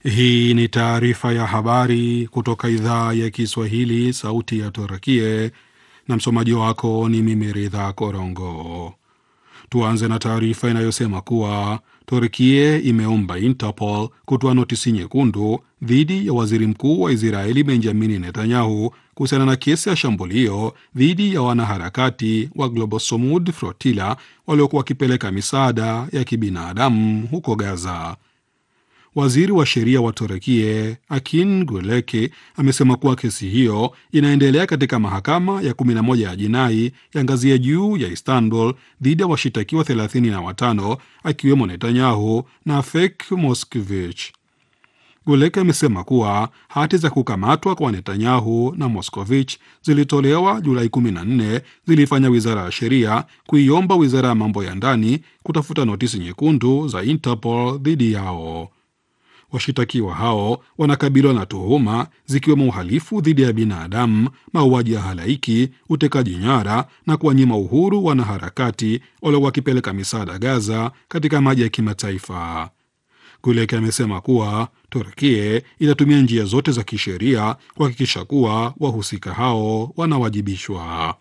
Hii ni taarifa ya habari kutoka idhaa ya Kiswahili, sauti ya Turakie, na msomaji wako ni mimi Ridha Korongo. Tuanze na taarifa inayosema kuwa Turkie imeomba Interpol kutoa notisi nyekundu dhidi ya waziri mkuu wa Israeli Benjamini Netanyahu kuhusiana na kesi ya shambulio dhidi ya wanaharakati wa Global Samud Flotilla waliokuwa wakipeleka misaada ya kibinadamu huko Gaza. Waziri wa sheria wa Turekie Akin Guleki amesema kuwa kesi hiyo inaendelea katika mahakama ya 11 ya jinai ya ngazi ya juu ya Istanbul dhidi ya washitakiwa 35 akiwemo Netanyahu na Fek Moskvich. Guleki amesema kuwa hati za kukamatwa kwa Netanyahu na Moskovich zilitolewa Julai 14 zilifanya wizara ya sheria kuiomba wizara ya mambo ya ndani kutafuta notisi nyekundu za Interpol dhidi yao. Washitakiwa hao wanakabiliwa na tuhuma zikiwemo uhalifu dhidi ya binadamu, mauaji ya halaiki, utekaji nyara na kuwanyima uhuru wanaharakati waliokuwa wakipeleka misaada Gaza katika maji ya kimataifa. Guleki amesema kuwa Turkie itatumia njia zote za kisheria kuhakikisha kuwa wahusika hao wanawajibishwa.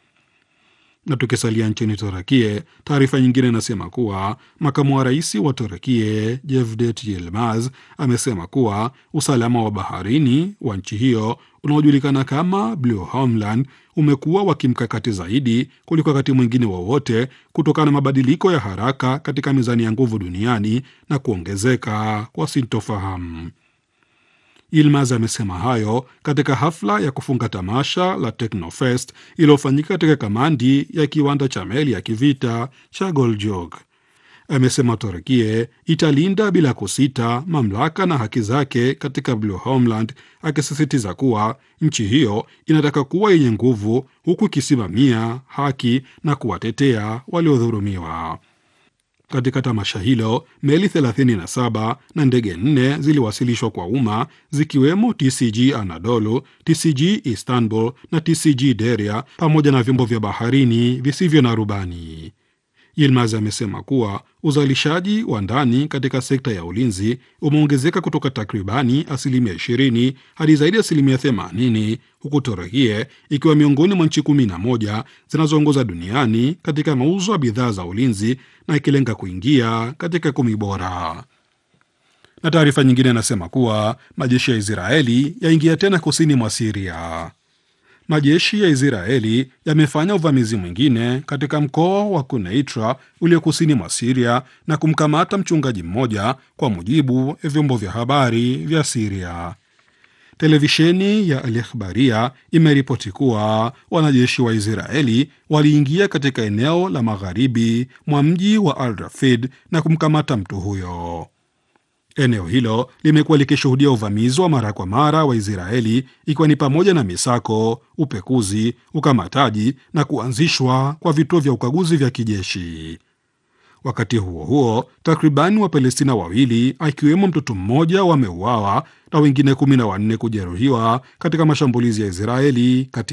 Na tukisalia nchini Turakie, taarifa nyingine inasema kuwa makamu wa rais wa Turakie Jevdet Yilmaz amesema kuwa usalama wa baharini wa nchi hiyo unaojulikana kama Blue Homeland umekuwa wa kimkakati zaidi kuliko wakati mwingine wowote wa kutokana na mabadiliko ya haraka katika mizani ya nguvu duniani na kuongezeka kwa sintofahamu. Yilmaz amesema hayo katika hafla ya kufunga tamasha la Technofest iliyofanyika katika kamandi ya kiwanda cha meli ya kivita cha Goljog. Amesema Turkie italinda bila kusita mamlaka na haki zake katika Blue Homeland, akisisitiza kuwa nchi hiyo inataka kuwa yenye nguvu huku ikisimamia haki na kuwatetea waliodhulumiwa. Katika tamasha hilo meli 37 na ndege nne ziliwasilishwa kwa umma zikiwemo TCG Anadolu, TCG Istanbul na TCG Deria pamoja na vyombo vya baharini visivyo na rubani. Yilmaz amesema kuwa uzalishaji wa ndani katika sekta ya ulinzi umeongezeka kutoka takribani asilimia 20 hadi zaidi ya asilimia 80 huku Turkie ikiwa miongoni mwa nchi 11 zinazoongoza duniani katika mauzo ya bidhaa za ulinzi na ikilenga kuingia katika kumi bora. Na taarifa nyingine inasema kuwa majeshi ya Israeli yaingia tena kusini mwa Siria. Majeshi ya Israeli yamefanya uvamizi mwingine katika mkoa wa Kuneitra ulio kusini mwa Siria na kumkamata mchungaji mmoja, kwa mujibu wa vyombo vya habari vya Siria. Televisheni ya Al Ikhbaria imeripoti kuwa wanajeshi wa Israeli waliingia katika eneo la magharibi mwa mji wa Al Rafid na kumkamata mtu huyo. Eneo hilo limekuwa likishuhudia uvamizi wa mara kwa mara wa Israeli ikiwa ni pamoja na misako, upekuzi, ukamataji na kuanzishwa kwa vituo vya ukaguzi vya kijeshi. Wakati huo huo, takribani Wapalestina wawili akiwemo mtoto mmoja wameuawa na wengine kumi na wanne kujeruhiwa katika mashambulizi ya Israeli kati